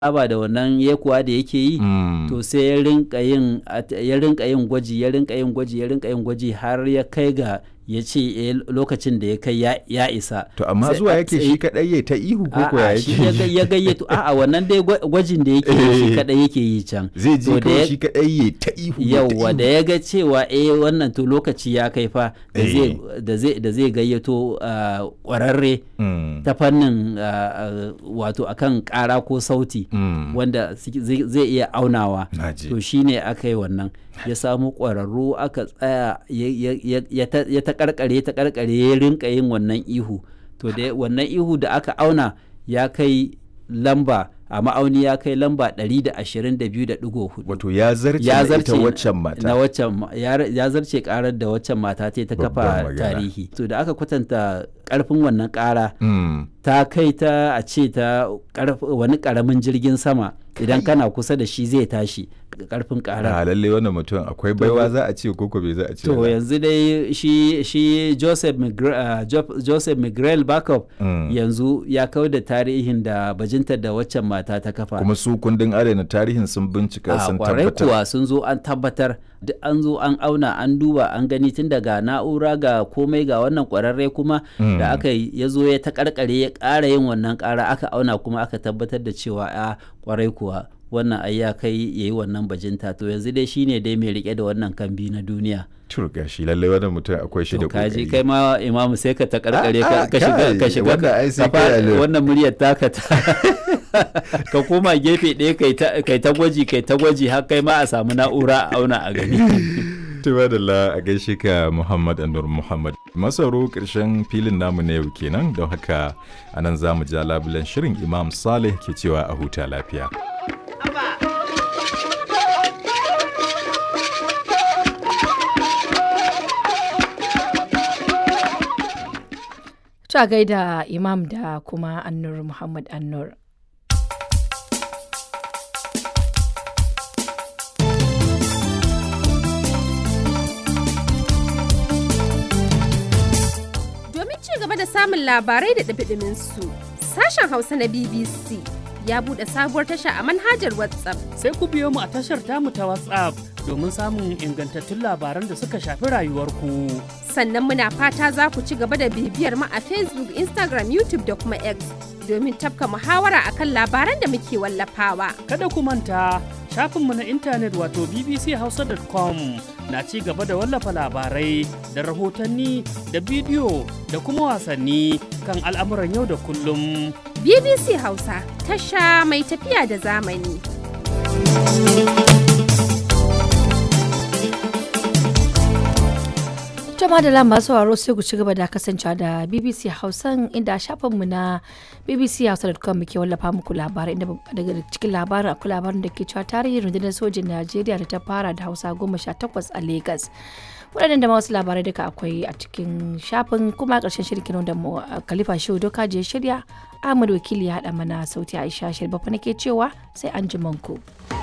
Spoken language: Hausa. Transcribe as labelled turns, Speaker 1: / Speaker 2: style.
Speaker 1: saba da wannan yekuwa da yake yi to sai ya rinka yin ya rinka yin gwaji ya rinka yin gwaji ya rinka yin gwaji har ya kai ga ya ce lokacin da ya kai ya isa
Speaker 2: to amma zuwa yake shi kadai ya ta ihu ko ko ya
Speaker 1: shi ya gayyato a'a wannan dai gwajin da yake shi kadai yake yi can
Speaker 2: zai ji kawai shi kadai ya ta ihu
Speaker 1: yauwa da ya ga cewa eh wannan to lokaci ya kai fa da zai da zai gayyato kwararre ta fannin wato akan kara ko sauti wanda zai iya aunawa to shine aka yi wannan ya samu ƙwararru aka tsaya ya ta karkare ta karkare ya rinka yin wannan ihu to da wannan ihu da aka auna ya kai lamba a ma'auni ya kai lamba 122.4
Speaker 2: wato ya zarce ita waccan mata
Speaker 1: na waccan ya zarce karar da waccan mata ta ta kafa tarihi to da aka kwatanta karfin wannan kara ta kai ta a ce ta wani karamin jirgin sama idan kana kusa da shi zai tashi karfin kara
Speaker 2: a lalle wannan mutum akwai baiwa za a ce koko bai za a ce
Speaker 1: to yanzu dai shi shi Joseph Miguel, uh, Joseph Miguel Backup mm. yanzu ya kawo da tarihin da bajintar da waccan mata ta kafa
Speaker 2: kuma su kundin adana tarihin sun bincika sun tabbatar
Speaker 1: kuwa sun zo an tabbatar duk an zo an auna an duba an gani tun daga na'ura ga komai ga wannan kwararre kuma mm. da aka ya zo ya ta karkare ya ƙara yin wannan ƙara aka auna kuma aka tabbatar da cewa a kwarai kuwa wannan ai ya kai ya yi wannan bajinta to yanzu dai shine dai mai rike da wannan kambi na duniya
Speaker 2: turga shi lallai wannan mutum akwai shi da kokari
Speaker 1: kaji kai ma imamu sai ka ta karkare ka shiga ka shiga wannan muryar taka ta ka koma gefe ɗaya kai ta gwaji kai ta gwaji har kai ma a samu na'ura a auna a gani
Speaker 2: Tuba da la a gaishe ka Muhammad Anur Muhammad. Masaro ƙarshen filin namu na yau kenan don haka anan za mu ja labulen shirin Imam Saleh ke cewa a huta lafiya.
Speaker 3: Ta gaida Imam da kuma Annur Muhammad Annur.
Speaker 4: Domin ci gaba da samun labarai da ɗabiɗimin su, sashen Hausa na BBC ya buɗe sabuwar tasha a manhajar WhatsApp.
Speaker 5: Sai ku biyo mu a tashar tamu ta WhatsApp domin samun ingantattun labaran da suka shafi rayuwarku.
Speaker 4: Sannan muna fata za ku ci gaba da bibiyar mu a Facebook, Instagram, YouTube da kuma X domin tafka muhawara akan labaran da muke wallafawa.
Speaker 5: Kada ku manta shafinmu na intanet wato bbchausa.com na ci gaba da wallafa labarai da rahotanni da bidiyo da kuma wasanni kan al'amuran yau da kullum.
Speaker 4: BBC Hausa tasha mai tafiya da zamani.
Speaker 3: jama da lamba sauraro sai ku ci gaba da kasancewa da bbc hausan inda shafinmu na bbchausa.com muke wallafa muku labarai inda daga cikin labarin akwai labarin da ke cewa tarihin rundunar sojin najeriya da ta fara da hausa goma sha takwas a lagos waɗannan da wasu labarai duka akwai a cikin shafin kuma ƙarshen shirkin da khalifa shehu doka je shirya ahmad wakili ya haɗa mana sauti aisha shirbafa nake cewa sai an ji ku.